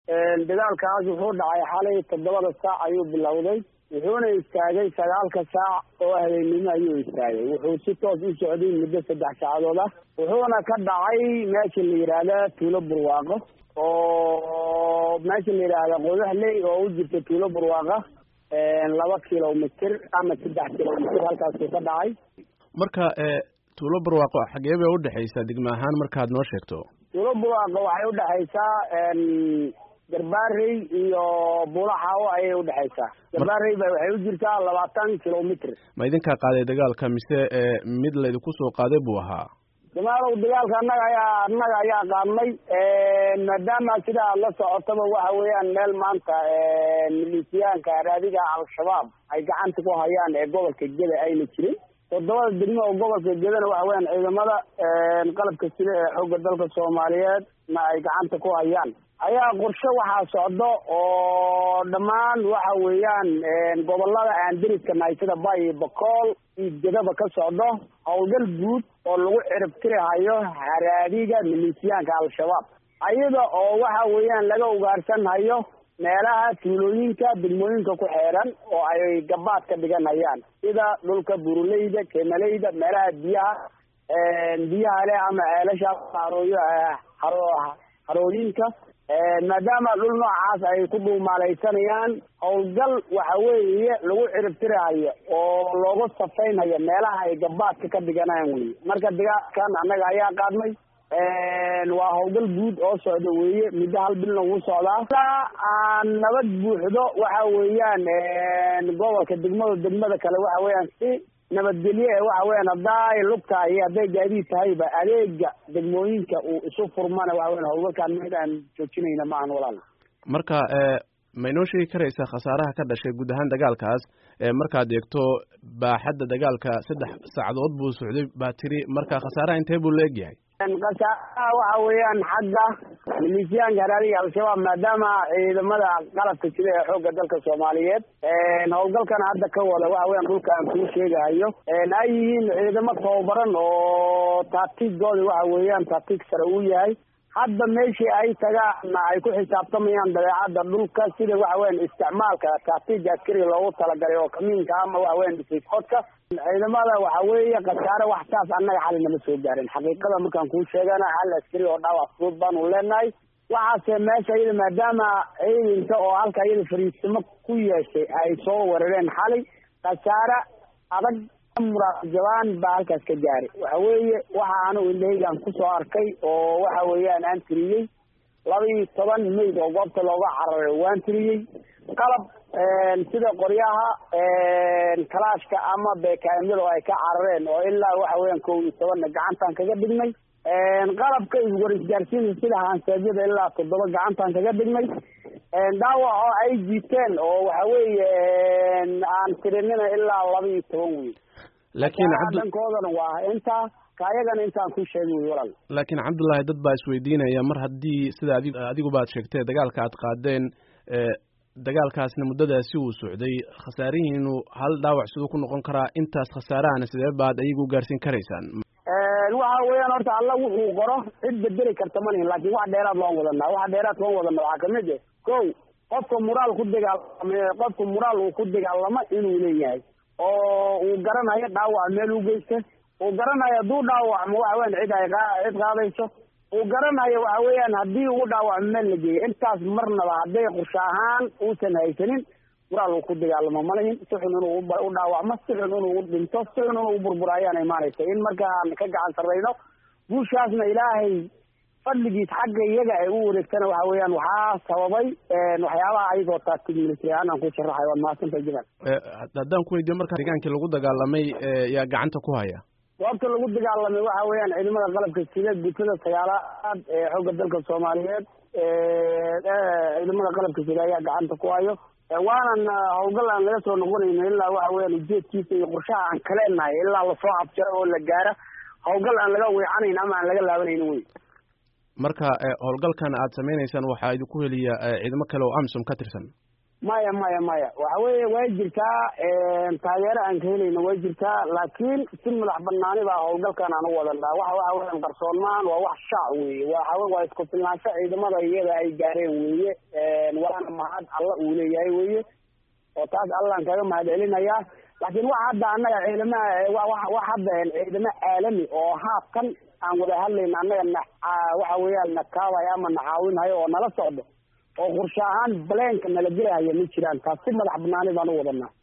dagaalkaas wuxuu dhacay xalay toddobada saac ayuu bilowday wuxuuna istaagay sagaalka saac oo habeennimo ayuu istaagay wuxuu si toos u socday muddo saddex saacadood ah wuxuuna ka dhacay meesha la yidhaahda tuulo burwaaqo oo meesha la yidhaahda qodaxley oo u jirta tuulo burwaaqa laba kilomitr ama saddex kilomitr halkaasuu ka dhacay marka tuulo barwaaqo xagee bay udhexaysaa degme ahaan markaad noo sheegto tuulo burwaaqo waxay udhexaysaa garbaarey iyo buulaxaawo ayay udhexaysaa garbaarey ba waxay u jirtaa labaatan kilomitr ma idinkaa qaaday dagaalka mise mid laydinku soo qaaday buu ahaa jamaalow dagaalka annaga ayaa annaga ayaa qaadnay maadaama sida aad la socotaba waxa weeyaan meel maanta milisiyaanka raadiga al-shabaab ay gacanta ku hayaan ee gobolka geda ayna jirin toddobada degmo oo gobolka gedana waxa weyaan ciidamada qalabka sida ee xoogga dalka soomaaliyeed na ay gacanta ku hayaan ayaa qorshe waxaa socdo oo dhammaan waxa weeyaan gobolada aan deriska nahay sida bay iyo bakool iyo gedaba ka socdo howlgal guud oo lagu ciribtirihayo haraadiga milisiyaanka al-shabaab ayada oo waxa weeyaan laga ugaarsanhayo meelaha tuulooyinka degmooyinka ku xeeran oo ay gabaad ka dhiganayaan sida dhulka buruleyda kemaleyda meelaha biyaha biyaha leh ama ceelasha harooyo harooyinka maadaama dhul noocaas ay ku dhuumaalaysanayaan howlgal waxa weeye lagu ciribtirahayo oo looga safaynhayo meelaha ay gabaadka ka dhiganayaan weye marka dagaalkan annaga ayaa qaadnay waa howlgal guud oo socda weeye muddo hal bilna wuu socdaa ilaa aan nabad buuxdo waxa weeyaan gobolka degmada degmada kale waxa weeyaan si nabadgelye ee waxa weeyaan hadday lugtaa iyo hadday gaadiid tahayba adeega degmooyinka uu isu furmana waxa weyan howlgalkaan mid aan joojinayna ma ahan walaal marka ma inoo sheegi karaysaa khasaaraha ka dhashay guud ahaan dagaalkaas markaad eegto baaxadda dagaalka saddex saacadood buu socday baa tiri marka khasaaraha intee buu la egyahay khasaaraha waxa weeyaan xagga milisiyaanka haraadiga al-shabaab maadaama ciidamada qalabka sida ee xoogga dalka soomaaliyeed howlgalkana hadda ka wada waxa weyan dhulka aan kuu sheegahayo ay yihiin ciidamo tababaran oo taatiigooda waxa weeyaan taatiig sare uu yahay hadda meeshii ay tagaana ay ku xisaabtamayaan dabeecadda dhulka sida waxa weyan isticmaalka taatiiga askariga loogu talagalay oo kamiinka ama waxa weyan dhisayskoodka ciidamada waxa weeye khasaare wax saas annaga xali nama soo gaarin xaqiiqada markaan kuu sheegana hal askari oo dhaawac fudud baanu leenahay waxaase meesha iyada maadaama ciidanka oo halka iyada fariisimo ku yeeshay ay soo weerareen xalay khasaare adag muraajabaan baa halkaas ka gaaray waxa weeye waxa anigu indhahaygaan kusoo arkay oo waxa weeyaan aan tiriyey laba iyo toban mayd oo goobta looga cararay waan tiriyey qalab sida qoryaha kalaashka ama beekaamyada oo ay ka carareen oo ilaa waxa weeyaan kow iyo tobanna gacantaan kaga dhignay qalabka iswarisgaarsiinta sida haanseedyada ilaa toddoba gacantaan kaga dhignay dhaawac oo ay jiiteen oo waxa weeye aan tirinina ilaa laba iyo toban wey laakiin dankoodana waa intaa kaayagana intaan ku sheegay wey walaal laakiin cabdullaahi dad baa isweydiinaya mar haddii sida adi adigu baad sheegtee dagaalka aad qaadeen dagaalkaasna muddadaasi uu socday khasaarihiinu hal dhaawac siduu ku noqon karaa intaas khasaarahana sidee baad ayagu gaarsiin karaysaan waxa weeyaan horta alla wuxuu qoro cid bedeli karta ma lihin laakiin wax dheeraad loon wadanaa waxa dheeraad loon wadana waxaa kamid eh kow qofka muraal ku dagaalama qofka muraal uu ku dagaalamo inuu leeyahay oo uu garanayo dhaawac meel u geysta uu garanayo hadduu dhaawacmo waxa weyan cid ay cid qaadayso uu garanayo waxa weeyaan haddii ugu dhaawacmo meel la geeyo intaas marnaba hadday qorshe ahaan uusan haysanin muraal uu ku dagaalamo malahin si xun inuu u dhaawacmo si xun inuu dhinto si xun inuu burburo ayaan imaanaysa in markaan ka gacan sarrayno guushaasna ilaahay fadligiis xagga iyaga ay u wareegtana waxa weeyaan waxaa sababay waxyaabaha ayagoo taagtig military ahaan aan ku sharaxay waad mahadsantahay jibal haddaan ku weydiyo marka deegaankii lagu dagaalamay yaa gacanta ku haya goobta lagu dagaalamay waxa weeyaan ciidamada qalabka sida gutada sagaalaad ee xoogga dalka soomaaliyeed ciidamada qalabka sida ayaa gacanta ku hayo waanan howlgal aan laga soo noqonayno ilaa waxa weeyaan ujeedkiisa iyo qorshaha aan kaleenahay ilaa lasoo abjaro oo la gaaro howlgal aan laga weecanayn ama aan laga laabanayno wey marka howlgalkan aad samaynaysaan waxaa idinku heliya ciidamo kale oo amsom ka tirsan maya maya maya waxa weeye way jirtaa taageero aan ka helayno way jirtaa laakiin si madax banaani baa howlgalkan aan u wadanaa waxa waxa weyan qarsoonmaan waa wax shaac weeye waxa waa isku filnaansho ciidamada iyada ay gaareen weeye mahad alla uu leeyahay weye oo taas allaan kaga mahad celinayaa laakiin wax hadda annaga ciidamaha wax hadda ciidamo caalami oo haabkan aan wada hadlayna annaga na waxa weeyaan na kaabaya ama na caawinhayo oo nala socdo oo qorshe ahaan baleenka nala gelahaya ma jiraan taas si madax banaani baan u wadanaa